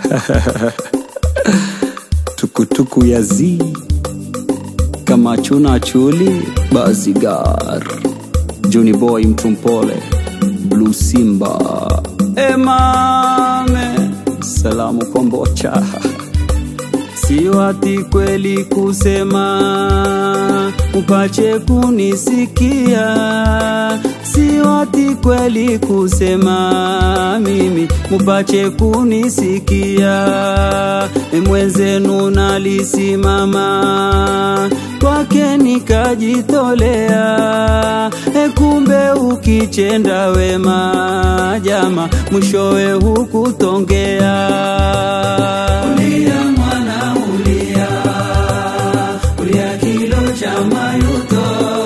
tukutuku ya zi kama chuna chuli bazigar Juni boy mtu mpole blue simba emame salamu kombocha siwati kweli kusema upache kunisikia siwati kweli kusema mimi mupache kunisikia mwenzenu nalisimama kwake nikajitolea e kumbe ukichenda wema jama mwishowe hukutongea ulia mwana ulia ulia kilo cha mayuto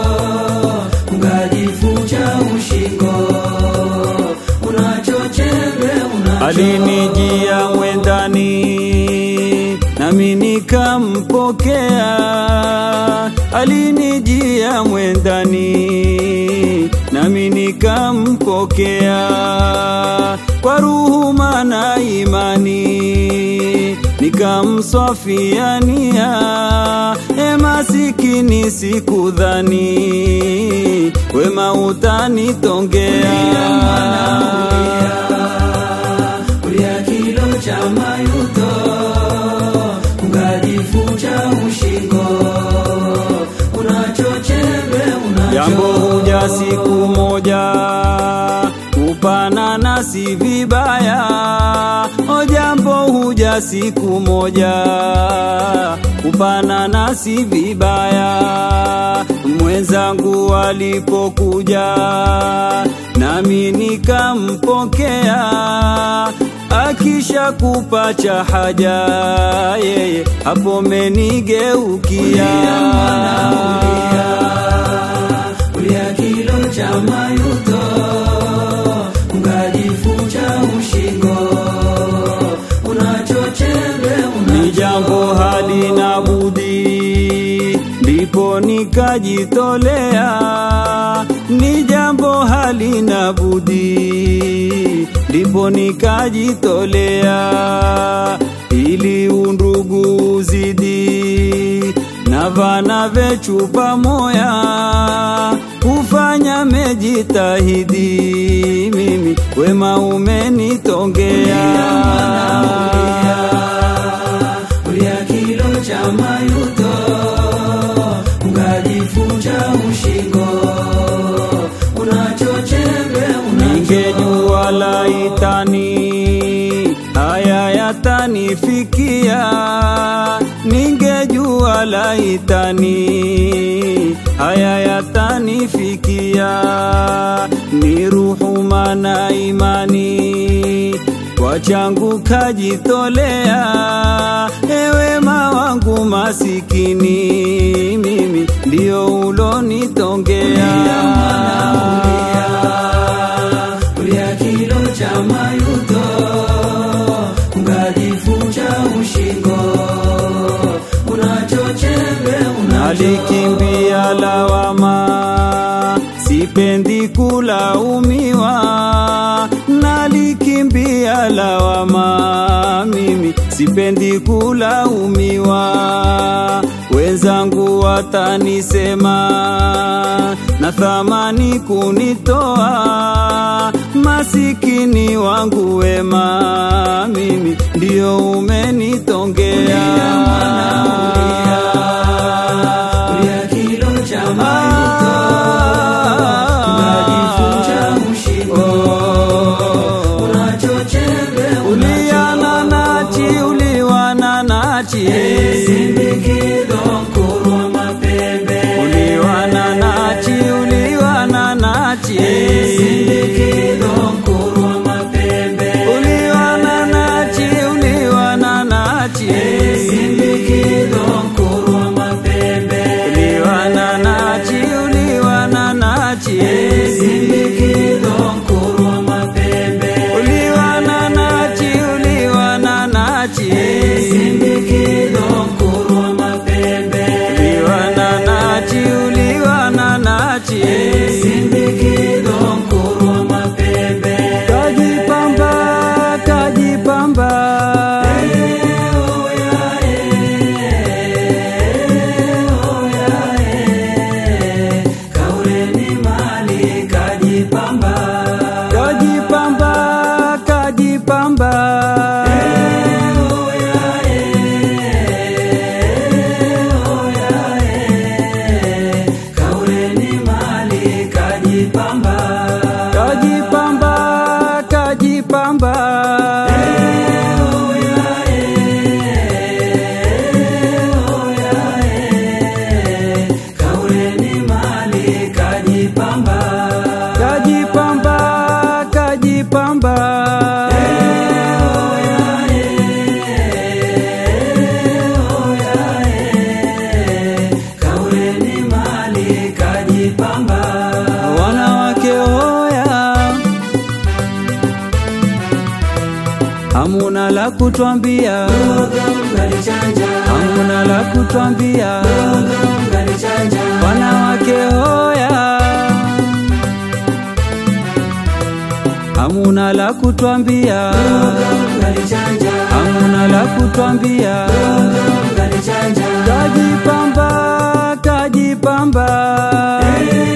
ungajifunja ushingo unachochembe unacho alinijia mwendani nami nikampokea alinijia mwendani nami nikampokea kwa ruhuma na imani nikamswafiania e masikini sikudhani wema utanitongea ulia kilo cha mayuto ungajifunja ushingo unachochembe jambo huja siku moja kupana nasi vibaya o jambo huja siku moja kupana nasi vibaya mwenzangu alipokuja nami nikampokea akisha kupacha haja yeye hapo menigeukia ulia kilo cha mayuto ungajifunja ushingo unachochembe ni jambo halina budi ndipo nikajitolea ni jambo halina budi ndipo nikajitolea ili undugu uzidi na vana vechu pamoya kufanya mejitahidi mimi wema umenitongea ulia kilo cha mayuto ungajifunja ushingo unachochembe ningejua laitani haya yatanifikia ningejua laitani haya yatanifikia ni ruhuma na imani kwa changu kajitolea ewema wangu masikini mimi ndio ulonitongea ulia kilo cha mayuto ungajifunja ushingo unachochembe alikimbia lawama sipendi kulaumiwa nalikimbia lawama mimi sipendi kulaumiwa wenzangu watanisema na thamani kunitoa masikini wangu wema mimi ndio umenitongea ulia kilo cha mayuto unajifunja ushingo unachochembe uliana nachi uliwana nachi sindikido kurwa mapembe uliwana nachi uliwana nachi sindikido kurwa mapembe uliwana nachi uliwana nachi kutwambia, mkanichanja hamuna la kutwambia, mkanichanja wanawake hoya, hamuna la kutwambia, mkanichanja hamuna la kutwambia, mkanichanja kajipamba, kajipamba,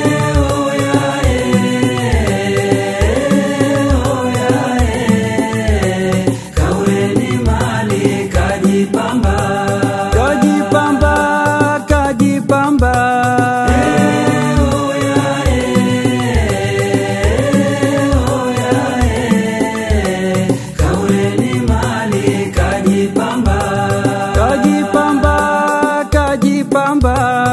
kaweni mali kajipamba kajipamba, kajipamba, kaweni mali kajipamba kajipamba, kajipamba.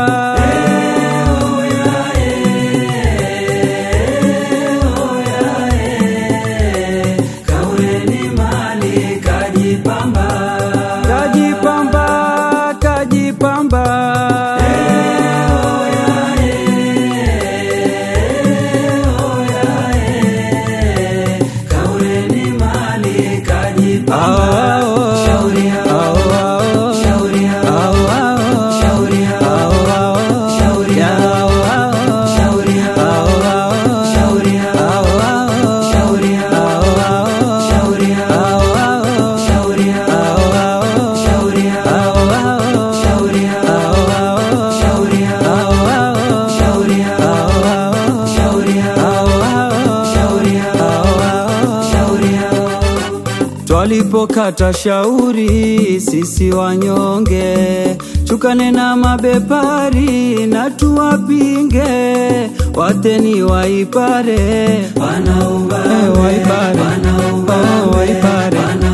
kaweni mali kajipamba kajipamba kajipamba kaweni mali kajipamba Ao, ao, Shauri yao. ao, ao, Shauri yao. ao, ao, Shauri yao. ao, ao, Shauri yao. ao, ao, Shauri yao. ao, ao, Shauri yao. ao, ao, Shauri yao. ao, ao, Shauri yao. ao, ao, Shauri yao. ao, ao, Shauri yao. ao, ao, Shauri yao. ao, ao, Shauri yao. ao, ao, Shauri yao. ao, ao, Shauri yao. ao, ao, Shauri yao. ao, ao. Shauri yao. Twalipokata shauri sisi wanyonge, chukane na mabepari na tuwapinge, wateni waipare Wanaumba Eh, waipare Wanaumba Oh, waipare